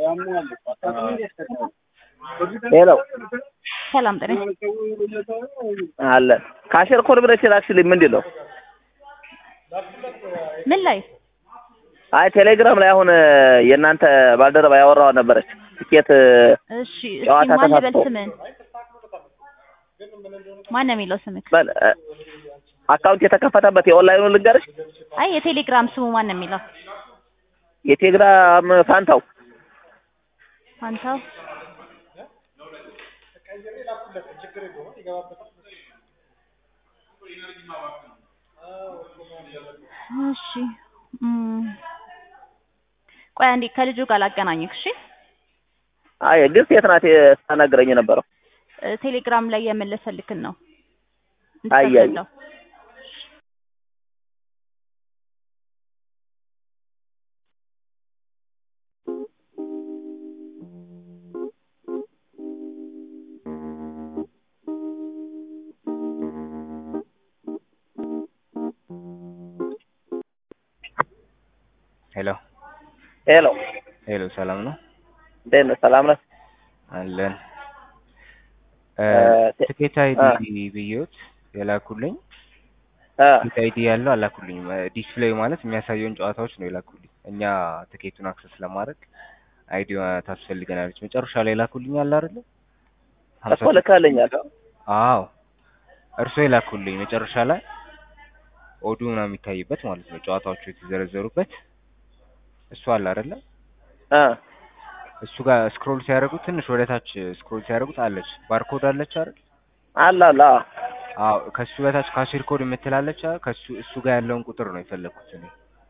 ሄሎ ሰላም ጤና አለ ካሸር ኮድ ብለሽ ላክሽልኝ ምንድን ነው? ምን ላይ አይ ቴሌግራም ላይ አሁን የእናንተ ባልደረባ ያወራዋ ነበረች ትኬት እሺ እስኪ ጨዋታ ማን ልበል ተሳትፎ ስምን ማን ነው የሚለው ስምክ በል እ፣ አካውንት የተከፈተበት የኦንላይኑ ልንገርሽ አይ የቴሌግራም ስሙ ማን ነው የሚለው የቴሌግራም ፋንታው ፋንታው እሺ እም፣ ቆይ አንዴ ከልጁ ጋር ላገናኝክ እሺ አይ ግን ሴት ናት ስታናግረኝ የነበረው እ፣ ቴሌግራም ላይ የመለሰልክን ነው አይ፣ አይ። እንድትከፍለው ሄሎ ሄሎ ሄሎ፣ ሰላም ነው እንዴት ነህ? ሰላም ነህ? አለን። እ፣ እ፣ ትኬት አይዲ ብዬዎት የላኩልኝ እ፣ ትኬት አይዲ ያለው አላኩልኝም። እ፣ ዲስፕሌይ ማለት የሚያሳየውን ጨዋታዎች ነው የላኩልኝ። እኛ ትኬቱን አክሰስ ለማድረግ አይዲዋ ታስፈልገናለች። መጨረሻ ላይ ላኩልኝ አለ አይደለ? ሀምሳ እኮ ልከህልኛል። አዎ እርሶ የላኩልኝ መጨረሻ ላይ ኦዱ ምናምን የሚታይበት ማለት ነው ጨዋታዎቹ የተዘረዘሩበት እሱ አለ አይደለ? እ፣ እሱ ጋር ስክሮል ሲያደርጉት ትንሽ ወደ ታች ስክሮል ሲያደርጉት አለች ባርኮድ አለች አይደል? አለ አለ አዎ። አዎ ከሱ በታች ካሽር ኮድ የምትላለች አይደል? ከሱ እሱ ጋር ያለውን ቁጥር ነው የፈለግኩት እኔ።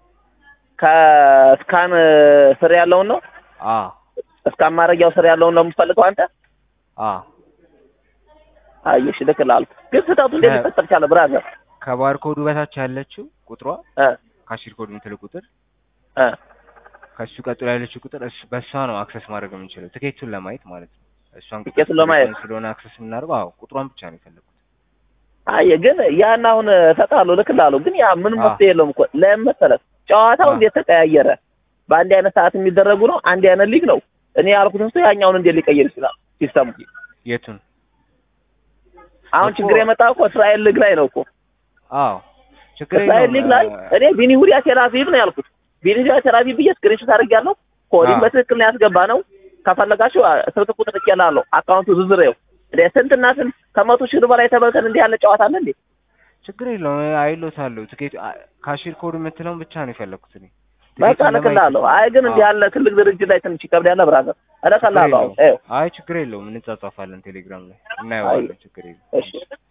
ከስካን ስር ያለውን ነው አዎ እስካን ማድረጊያው ስር ያለውን ነው የምትፈልገው አንተ? አዎ አየሽ ልክልሃለሁ። ግን ስህተቱ እንዴት እ፣ ሊፈጠር ቻለ ብራዘር? ከባርኮዱ በታች ያለችው ቁጥሯ እ፣ ካሽር ኮድ የምትል ቁጥር እ፣ ከሱ ቀጥሎ ያለችው ቁጥር እሱ በእሷ ነው አክሰስ ማድረግ የምንችለው ትኬቱን ለማየት ማለት ነው። እሷን ቁጥር ትኬቱን ለማየት? ስለሆነ አክሰስ የምናደርገው አዎ ቁጥሯን ብቻ ነው የፈለግኩት። አየህ ግን ያን አሁን እሰጥሃለሁ ልክልሃለሁ። ግን ያ ምንም አዎ። መፍትሄ የለውም እኮ ለምን መሰለህ? ጨዋታው አዎ። እንዴት ተቀያየረ? በአንድ አይነት ሰዓት የሚደረጉ ነው። አንድ አይነት ሊግ ነው። እኔ ያልኩትን ሰው ያኛውን እንዴት ሊቀይር ይችላል ሲስተሙ? የቱን? አሁን እኮ- ችግር የመጣው እኮ እስራኤል ሊግ ላይ ነው እኮ አዎ ችግር እስራኤል ሊግ ላይ የለውም። እኔ ቢኒ ሁዲያ ቴላቪቭ ነው ያልኩት። ቢኒ ሁዲያ ቴላቪቭ ብዬ ስክሪንሾት አድርጌያለሁ። ኮዲንግ አዎ። በትክክል ነው ያስገባ ነው። ከፈለጋችሁ አ፣ ስልክ ቁጥር ልኬልሃለሁ። አካውንቱ ዝርዝር ይኸው። እንደ ስንትና ስንት ከመቶ ሺህ ብር በላይ ተበልተን እንዲህ ያለ ጨዋታ አለ እንዴ? ችግር የለውም አይሎታለሁ። ትኬት አ- ካሽር ኮድ የምትለውን ብቻ ነው የፈለግኩት እኔ። በቃ ትኬቱን ለማየት- እልክልሃለሁ። አይ ግን እንዲህ አዎ። ያለ ትልቅ ድርጅት ላይ ትንሽ ይከብድ ያለ ብራዘር እልክልሃለሁ። አሁን ችግር ይኸው የለውም። አይ ችግር የለውም እንጻጻፋለን ቴሌግራም ላይ እናየዋለን። ችግር የለውም። እሺ